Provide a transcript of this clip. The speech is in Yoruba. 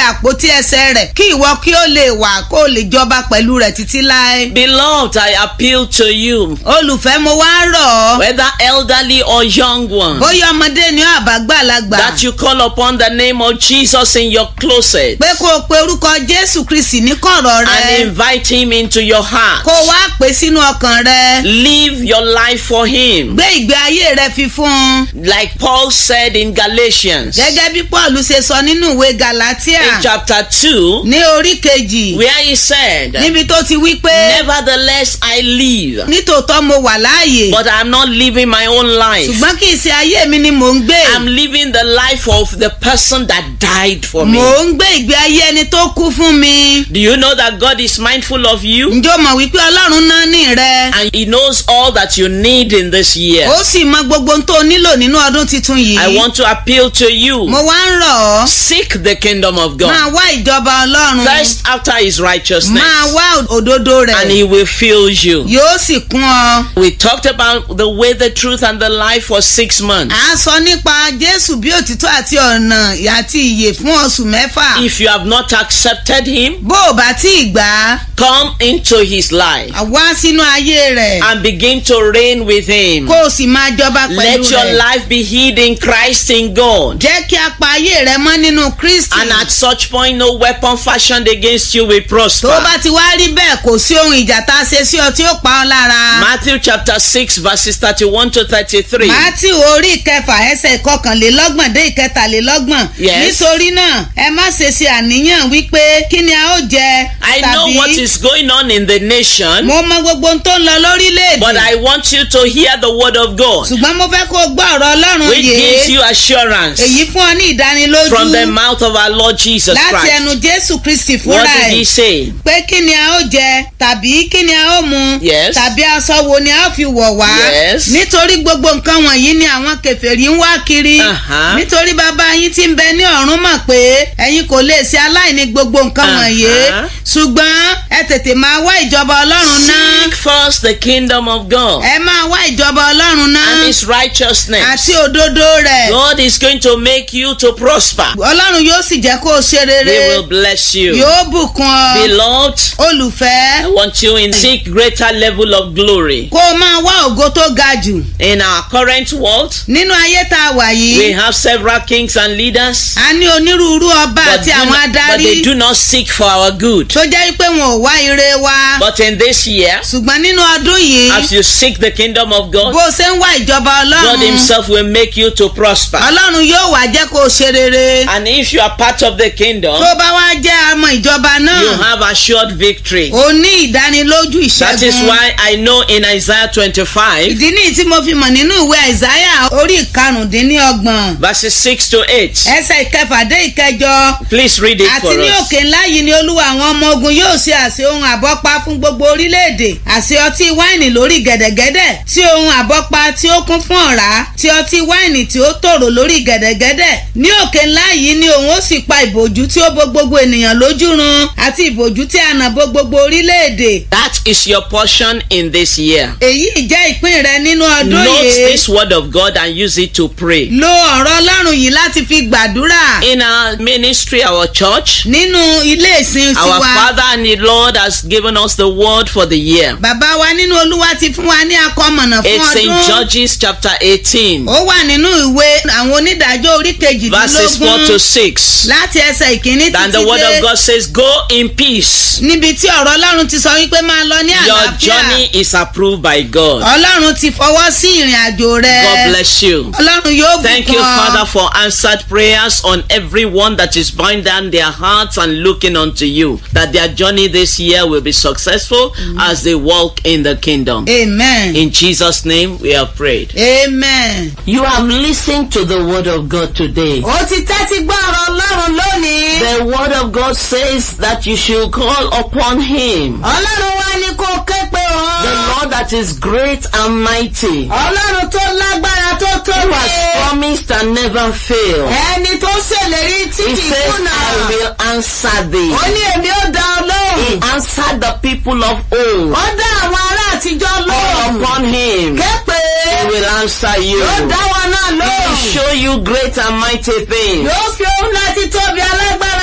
àpótí ẹsẹ̀ rẹ̀ kí ìwọ kí ó lè wà kó o lè jọba pẹ̀lú rẹ̀ títí láé. Beloved, I appeal to you, olùfẹ́ mo wá ń rọ̀ ọ́ whether elderly or young one, bóyá ọmọdé ni ó àbágbàlagbà that you call upon the name of Jesus in your closet pé kó o pe orúkọ jésù kristi ní kọ̀rọ̀ rẹ and invite him into your heart. kó o wá pè é sínú ọkàn rẹ Live your life for him. gbé ìgbé ayé rẹ fi fún un Like Paul said in Galatians, gẹ́gẹ́ bí paul ṣe sọ nínú ìwé galatia in chapter 2, ní orí kejì where he said, níbi tó ti wí pé Nevertheless, I live, nítòótọ́ mo wà láàyè but I'm not living my own life. ṣùgbọ́n kì í ṣe ayé mi ni mò ń gbé I'm living the life of the person that died for me. mò ń gbé ìgbé ayé ẹni tó kú fún mi Do you know that God is mindful of you? ǹjọ́ mọ̀ wípé ọlọ́run náà ní rẹ And He knows all that you need in this year. ó sì mọ gbogbo ohun tó o nílò nínú ọdún tuntun yìí I want to appeal to you. mo wá ń rọ̀ ọ́ Seek the kingdom of máa God. wá ìjọba ọlọ́run First, after His righteousness, máa wá òdodo rẹ̀ and He will fill you. yóò sì kún ọ. We talked about the way, the truth, and the life for six months. à ń sọ nípa jésù bí òtítọ́ àti ọ̀nà àti ìyè fún oṣù mẹ́fà. If you have not accepted Him, bó o bá tí ì gbà á come into His life wá sínú ayé rẹ̀ and begin to reign with Him. kó o sì máa jọba pẹ̀lú Let your rẹ̀. life be hid in Christ in God. jẹ́ kí a pa ayé rẹ mọ́ nínú kristi. And at such point, no weapon fashioned against you will tó prosper. o bá ti wá rí bẹ́ẹ̀ kò sí ohun ìjà tá a ṣe sí ọ tí ó pa ọ́ lára. Matthew chapter 6, verses 31 to 33. Mátì orí ìkẹfà ẹsẹ̀ ìkọkànlélọ́gbọ̀n dé ìkẹtàlélọ́gbọ̀n. Yes. nítorí náà ẹ má ṣe ṣe àníyàn wípé kí ni a ó jẹ I know what is going on in the nation, mo mọ gbogbo ohun tó ń lọ lórílẹ̀‐èdè. but I want you to hear the word of God, ṣùgbọ́n mo fẹ́ kó o gbọ́ ọ̀rọ̀ ọlọ́run which gives yìí you assurance èyí fún ọ ní ìdánilójú from the mouth of our Lord Jesus láti ẹnu Christ. jésù kristi What fúnra did he ẹ̀ say? pé kí ni a ó jẹ tàbí kí ni a ó mu Yes. tàbí aṣọ wo ni a ó fi wọ̀ wá Yes. nítorí gbogbo nǹkan wọ̀nyí ni àwọn kèfèrí ń wá kiri Uh-huh. nítorí bàbá yín tí ń bẹ ní ọ̀run mọ̀ pé ẹ̀yin kò lè ṣe aláìní gbogbo nǹkan Uh-huh. wọ̀nyí ṣùgbọ́n ẹ tètè máa wá ìjọba ọlọ́run náà Seek first the kingdom of God ẹ máa wá ìjọba ọlọ́run náà and his righteousness. àti òdodo rẹ̀ God is going to make you to prosper. ọlọ́run yóò sì jẹ́ kó o ṣe He rere will bless you. yóò bùkún ọ Beloved, olùfẹ́ I want you in seek greater level of glory. kó o máa wá ògo tó ga jù In our current world, nínú ayé tá a wà we yìí have several kings and leaders, a ní onírúurú ọba but, àti do àwọn not- but adarí they do not seek for our good. tó jẹ́ pé wọn ò wá ire wa But in this year, ṣùgbọ́n nínú ọdún yìí as you seek the kingdom of bó God, o ṣe ń wá ìjọba God ọlọ́run Himself will make you to prosper. ọlọ́run yóò wá jẹ́ kó o ṣe rere And if you are part of the kingdom, tó bá wá jẹ́ ọmọ ìjọba you náà have assured victory. o ní ìdánilójú That is ìṣẹ́gun why I know in Isaiah 25, ìdí nìyí tí mo fi mọ̀ nínú ìwé àìsáyà orí ìkarùndínlọ́gbọ̀n verses 6 to 8. ẹsẹ̀ ìkẹfà dé ìkẹjọ Please read it àti for ní us. òkè ńlá yìí ni olúwa àwọn ọmọ ogun yóò ṣe àṣẹ ohun àbọ́pá fún gbogbo orílẹ̀-èdè àṣẹ ọtí wáìnì lórí gẹ̀dẹ̀gẹ̀dẹ̀ tí ohun àbọ́pá tí ó kún fún ọ̀rá tí ọtí wáìnì tí ó tòrò lórí gẹ̀dẹ̀gẹ̀dẹ̀ ní òkè ńlá yìí ni òun ó sì pa ìbòjú tí ó bo gbogbo ènìyàn lójú run àti ìbòjú tí a nà bo gbogbo orílẹ̀-èdè That is your portion in this year. èyí jẹ́ ìpín rẹ nínú ọdún Note yìí this word of God and use it to pray. lo ọ̀rọ̀ ọlọ́run yìí láti fi gbàdúrà In our ministry, our church, nínú ilé ìsìn our tiwa. Father and the Lord has given us the word for the year. bàbá wa nínú olúwa ti fún wa ní akọmọ̀nà fún It's in ọdún. Judges chapter 18, ó wà nínú ìwé àwọn onídàájọ́ orí verses 4 to kejìdínlógún 6. láti ẹsẹ̀ ìkíní And the títí word of dé God says, Go in peace. níbi tí ọ̀rọ̀ ọlọ́run ti sọ wípé máa lọ ní Your àlàáfíà journey is approved by God. ọlọ́run ti fọwọ́ sí ìrìn àjò rẹ God bless you. ọlọ́run yóò Thank bùkún you, ọ. Father, for answered prayers on everyone that is bowing down their hearts and looking unto you. That their journey this year will be successful as they walk in the kingdom. amen In Jesus' name, we have prayed. amen. You have listened to the word of God today. ó ti tẹ́tí gbọ́ ọ̀rọ̀ ọlọ́run lónìí. The word of God says that you should call upon him. ọlọ́run wá ní kó ké pé The òun. Lord that is great and mighty, ọlọ́run tó lágbára tó who tóbi. has promised and never failed. ẹni tó ṣèlérí tí He kì í says, kùnà. I will answer thee. ó ní èmi ó dá ọ He lóhùn. answered the people of old. ó dá àwọn ará àtijọ́ Call lóhùn. upon him. képe. He will answer you. yóò dá wọn náà He will lóhùn. show you great and mighty things. yóò fi ohun láti tóbi alágbára